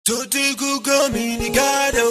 Tutti kukamini gado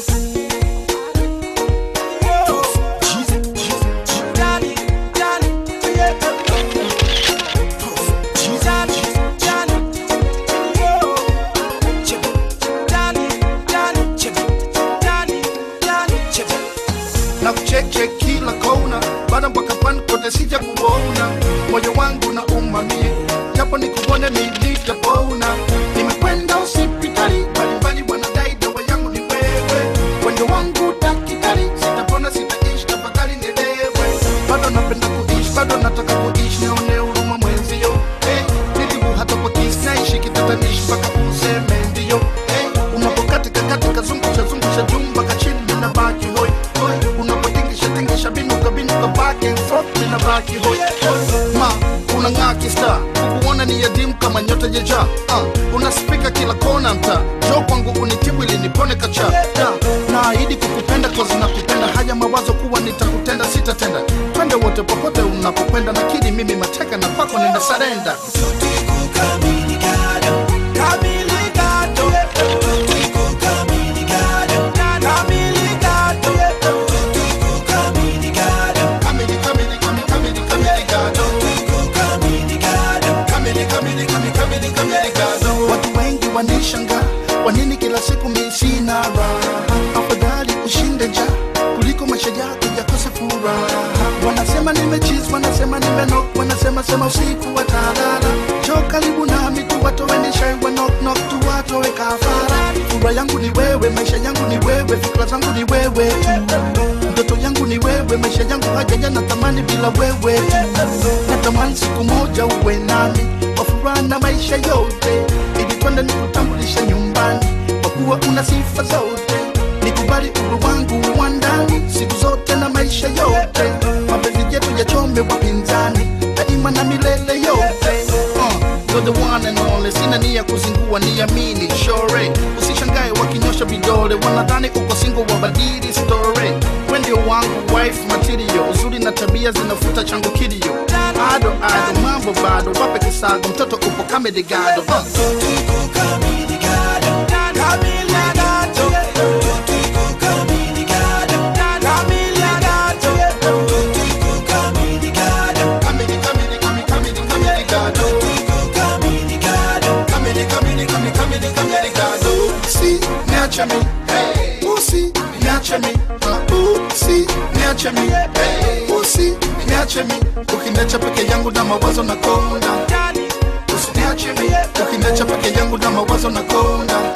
na kucheche kila kona, bada mpaka pan kote sija kuona, moyo wangu na umamie, japo nikuone nilitapona. Nimekwenda hospitali mbalimbali, wanadai dawa yangu ni wewe, wendo wangu daktari, sitapona sitaishi, tafadhali nielewe. Bado napenda kuishi, bado nataka kuishi, nione huruma mwenzio. Hey, nilibu hata kwa kisi naishi kitatanishi mpaka useme ndio. Hey, unapokatika katika zungusha zungusha jumba kachini ninabaki hoi hoi, unapotingisha tingisha binuka binuka back and forth ninabaki hoi hoi. Ma unang'aa kista kukuona ni yadimu kama nyota jeja uh, unaspika kila kona mta jo kwangu unitibu ili nipone kacha da, naahidi kukupenda kozi na kupenda haya mawazo kuwa nitakutenda sitatenda twende wote popote unapokwenda nakidi mimi mateka na kwako nina sarenda Tutti kukamini gado Kamili gado Tutti kukamini gado Kamili gado Tutti kukamini gado kamili kamili kamili kamili kamili gado Tutti kukamini gado kamili kamili kamili kamili kamili gado watu wengi wanishanga wanini kila siku mi sina raha afadhali ushinde nja kuliko maisha yako yakose furaha wanasema nimechiz wanasema nimenok wanasema sema usiku watalala jo karibu nami tu watoweni shai wa knock knock tu watowe kafara furaha yangu ni wewe maisha yangu ni wewe fikra zangu ni wewe tu ndoto yangu ni wewe maisha yangu hajaja natamani bila wewe tu natamani siku moja uwe nami kwa furaha na maisha yote ili twende nikutambulisha nyumbani kwa kuwa una sifa zote nikubali uru wangu wa ndani siku zote na maisha yote mapenzi yetu yachome wapinzani daima na milele yote uh, you're the one and only sina nia kuzingua niamini shore usishangae wakinyosha vidole wanadhani uko singo wabadili story we ndio wangu wife material uzuri na tabia zinafuta changu kilio ado ado mambo bado wape kisago mtoto upo kamedigado uh. Tutti kukamini gado Kamili gado Tutti kukamini gado Kamili gado Tutti kukamini gado Kamili, kamili, kamili, kamili, kamili gado. Tutti kukamini gado Kamili, kamili, kamili, kamili, kamili gado. Si, niache mi. Hey. Usi, niache mi. Uh, usi, niache mi. Hey. Usi, niache mi. Ukiniacha peke yangu na mawazo na konda. Usiniache mi. Ukiniacha peke yangu na mawazo na konda.